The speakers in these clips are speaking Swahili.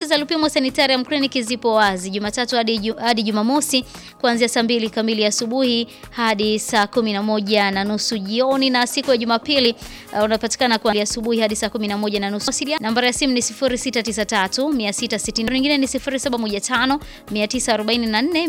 za Lupimo Sanitarium Clinic zipo wazi Jumatatu hadi ju, hadi Jumamosi kuanzia saa mbili kamili asubuhi hadi saa kumi na moja na nusu jioni, na siku ya Jumapili uh, unapatikana kuanzia asubuhi hadi saa kumi na moja na nusu. Nambari ya simu ni 0693 660, nyingine ni 0715 944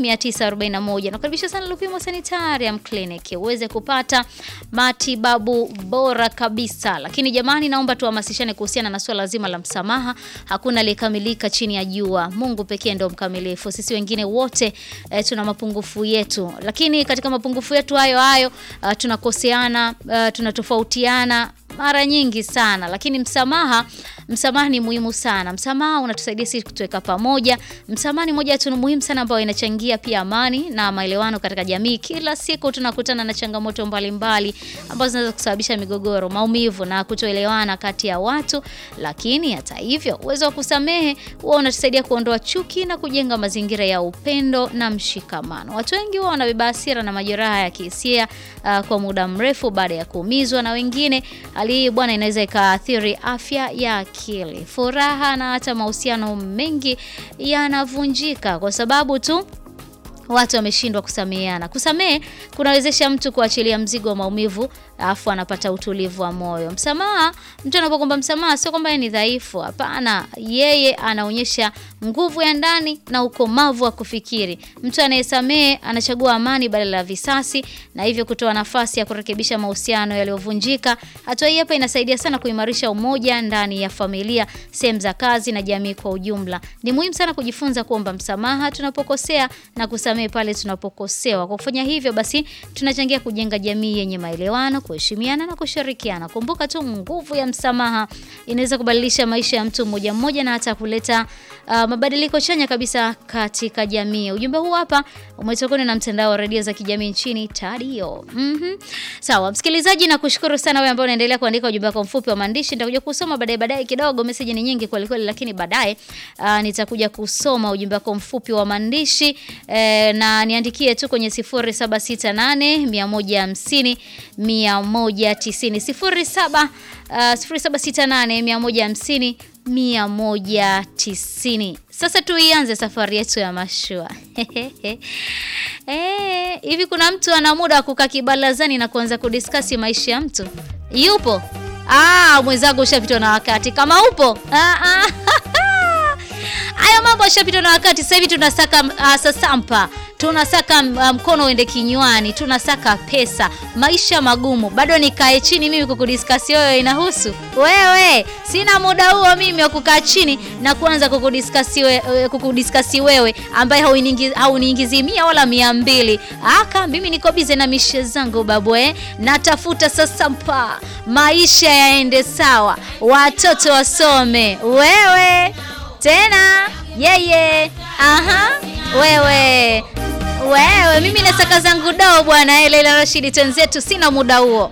941. Nakaribisha sana Lupimo Sanitarium Clinic uweze kupata matibabu bora kabisa. Lakini jamani, naomba tuhamasishane kuhusiana na swala zima la msamaha. Hakuna aliyekamilika chini ya jua, Mungu pekee ndio mkamilifu. Sisi wengine wote eh, tuna mapungufu yetu, lakini katika mapungufu yetu hayo hayo uh, tunakoseana uh, tunatofautiana mara nyingi sana, lakini msamaha msamaha ni muhimu sana. Msamaha unatusaidia sisi kutuweka pamoja. Msamaha ni moja tu muhimu sana ambayo inachangia pia amani na maelewano katika jamii. Kila siku tunakutana na changamoto mbalimbali ambazo zinaweza kusababisha migogoro, maumivu na kutoelewana kati ya watu, lakini hata hivyo uwezo wa kusamehe huwa unatusaidia kuondoa chuki na kujenga mazingira ya upendo na mshikamano. Watu wengi huwa wanabeba hasira na majeraha ya kihisia uh, kwa muda mrefu baada ya kuumizwa na wengine. Hali hii bwana, inaweza ikaathiri afya ya akili, furaha na hata mahusiano mengi yanavunjika kwa sababu tu watu wameshindwa kusameheana. Kusamehe kunawezesha mtu kuachilia mzigo wa maumivu, alafu anapata utulivu wa moyo. Msamaha, mtu anapokuomba msamaha sio kwamba ni dhaifu, hapana. Yeye anaonyesha nguvu ya ndani na ukomavu wa kufikiri. Mtu anayesamehe anachagua amani badala ya visasi, na hivyo kutoa nafasi ya kurekebisha mahusiano yaliyovunjika. Hatua hii hapa inasaidia sana kuimarisha umoja ndani ya familia, sehemu za kazi na jamii kwa ujumla. Ni muhimu sana kujifunza kuomba msamaha tunapokosea na kusamehe pale tunapokosewa. Kwa kufanya hivyo, basi tunachangia kujenga jamii yenye maelewano, kuheshimiana na kushirikiana. Kumbuka tu nguvu ya msamaha inaweza kubadilisha maisha ya mtu mmoja mmoja na hata kuleta uh, mabadiliko chanya kabisa katika jamii. Ujumbe huu hapa umetokana na mtandao wa redio za kijamii nchini Tadio. Mhm. Sawa, msikilizaji na kushukuru sana wewe ambao unaendelea kuandika ujumbe wako mfupi wa maandishi. Nitakuja kusoma baadaye baadaye kidogo, message ni nyingi kweli kweli, lakini baadaye uh, nitakuja kusoma ujumbe wako mfupi wa maandishi eh, na niandikie tu kwenye 0768 150 190 07 uh, 0768 150 190. Sasa tuianze safari yetu ya mashua. Eh, hivi kuna mtu ana muda wa kukaa kibalazani na kuanza kudiskasi maisha ya mtu? Yupo? Ah, mwenzangu ushapitwa na wakati. Kama upo? Ah, ah. Haya mambo yashapitwa na wakati. Sasa hivi tunasaka uh, sasampa tunasaka mkono um, uende kinywani, tunasaka pesa, maisha magumu. Bado nikae chini mimi kukudiskasi wewe inahusu wewe? Sina muda huo mimi wa kukaa chini na kuanza kukudiskasi wewe, kukudiskasi wewe ambaye hauniingizi mia wala mia mbili. Aka mimi niko bize na mishe zangu babu, eh, natafuta sasa mpa maisha yaende sawa, watoto wasome, wewe tena yeye, aha, wewe wewe, mimi nasaka zangu dao bwana. Leila Rashidi, twenzetu, sina muda huo.